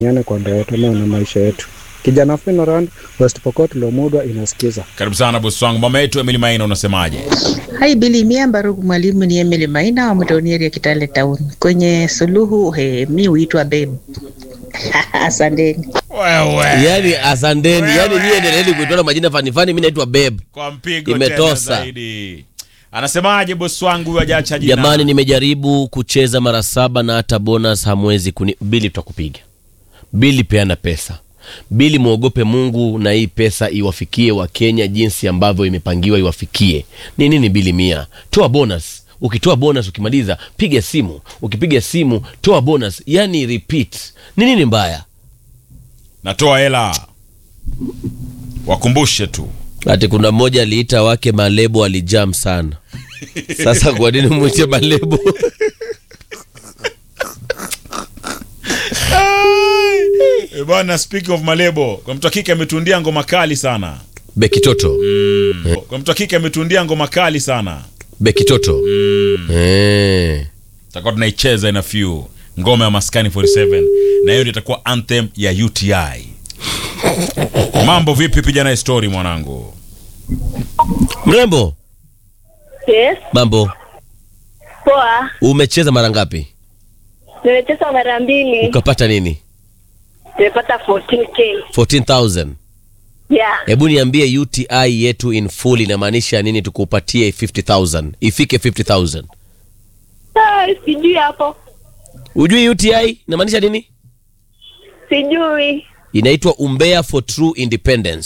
Niane kwa ndoa yetu na maisha yetu. Kijana Finorand, West Pokot, Lomudwa inasikiza. Karibu sana bosi wangu. Mama yetu Emily Maina, unasemaje? Hai Bili Miamba Rugu, mwalimu ni Emily Maina wa Mtonieri ya Kitale Town. Kwenye suluhu he, mi huitwa babe. Asanteni. Wewe yani asanteni yani nyie endeleeni kuitana majina fani fani mi naitwa beb kwa mpigo Imetosa. tena zaidi. Anasemaje bosi wangu huyu hajaacha jina? jamani nimejaribu kucheza mara saba na hata bonus hamwezi kuni bili tutakupiga bili peana pesa bili mwogope mungu na hii pesa iwafikie wakenya jinsi ambavyo imepangiwa iwafikie ni nini bili mia toa bonus ukitoa bonus ukimaliza piga simu ukipiga simu toa bonus yani repeat ni nini mbaya Natoa hela. Wakumbushe tu. ati kuna mmoja aliita wake malebo alijam sana sasa kwa nini mwite malebo Eh, Bwana, speaking of malebo, kwa mtu wa kike ametundia ngoma kali sana. bekitoto Kwa mtu wa kike ametundia ngoma kali sana. bekitoto eh. Tutakuwa tunaicheza in a few. Ngoma ya Maskani 47 na hiyo ndio itakuwa anthem ya UTI. Mambo vipi? Piga naye story mwanangu. mrembo Yes, mambo poa. umecheza mara ngapi Nimecheza mara mbili, ukapata nini nimepata 14k. 14000 Yeah. hebu niambie uti yetu in full inamaanisha nini tukupatie 50000 ifike 50000 Ah, sijui hapo, ujui uti inamaanisha nini sijui inaitwa umbea for true independence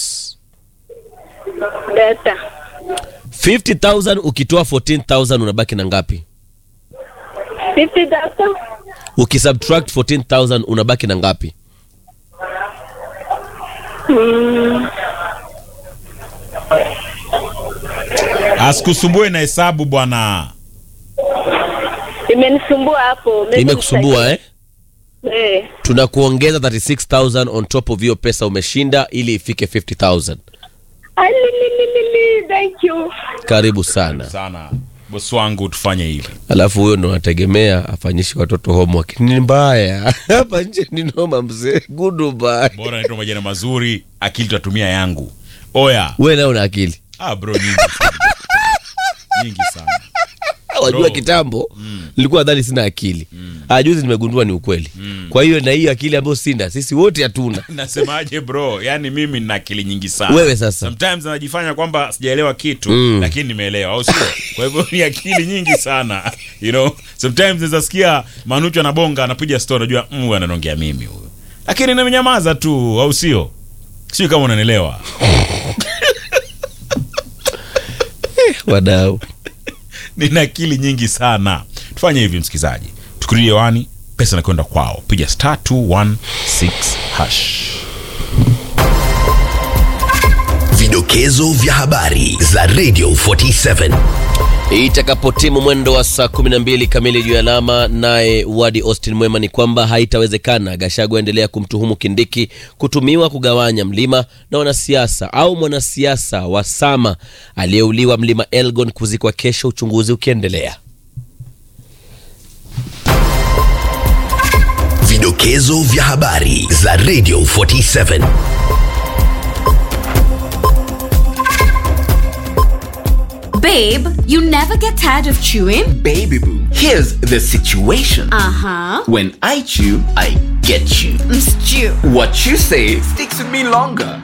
data 50000 ukitoa 14000 unabaki na ngapi 50 data ukisubtract 14000 unabaki na ngapi Asikusumbue na hesabu bwana. imenisumbua hapo. Maybe imekusumbua eh? nita- Eh, tunakuongeza 36000 on top of hiyo pesa umeshinda ili ifike 50000 alilililili, thank you. karibu sana Sana. Bosi wangu tufanye hivi. alafu huyo ndo nategemea afanyishi watoto homework ni mbaya hapa nje ni noma mzee goodbye Bora naitwa majina mazuri, akili tutatumia yangu. Oya. we nao na akili Ah bro nyingi sana. nyingi sana. wajua Bro. kitambo nilikuwa dhani sina akili Ah, juzi nimegundua ni ukweli kwa hiyo na hiyo akili ambayo sina sisi wote hatuna Nasemaje bro? Yaani mimi nina akili nyingi sana. Wewe sasa. Sometimes najifanya kwamba sijaelewa kitu Mm. lakini nimeelewa au sio? Kwa hivyo ni akili nyingi sana. You know, sometimes naweza sikia Manucho anabonga anapiga story najua mm, huyu ananiongea mimi huyu. Lakini nimenyamaza tu au sio? Sio kama unanielewa. wadau nina akili nyingi sana tufanye hivi msikilizaji tukulie wani pesa nakwenda kwao piga star 216 hash Vidokezo vya habari za Radio 47. itakapotimu mwendo wa saa 12 kamili juu ya alama naye wadi austin mwema ni kwamba haitawezekana gashagu aendelea kumtuhumu kindiki kutumiwa kugawanya mlima na wanasiasa au mwanasiasa wa sama aliyeuliwa mlima elgon kuzikwa kesho uchunguzi ukiendelea Vidokezo vya habari za Radio 47. Babe, you never get tired of chewing? Baby boo, here's the situation. Uh huh. When I chew, I get you. Stew. What you say sticks with me longer.